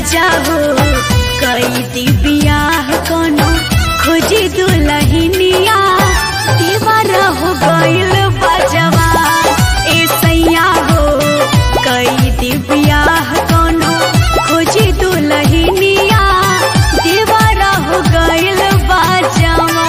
राजा हो कई दी बियाह कोनो खोजी दुलहिनिया दीवार हो गइल बजवा ए सैया हो कई दी बियाह कोनो खोजी दुलहिनिया दीवार हो गइल बजवा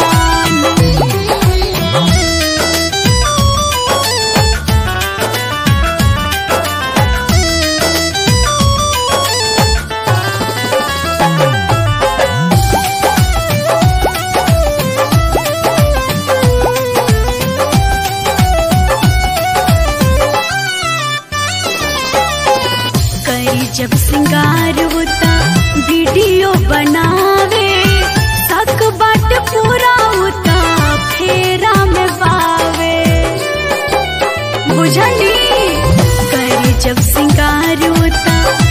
कई जब सिंगार होता वीडियो बनावे तक बाट पूरा होता फेरा में बावे बुझली कई जब सिंगार होता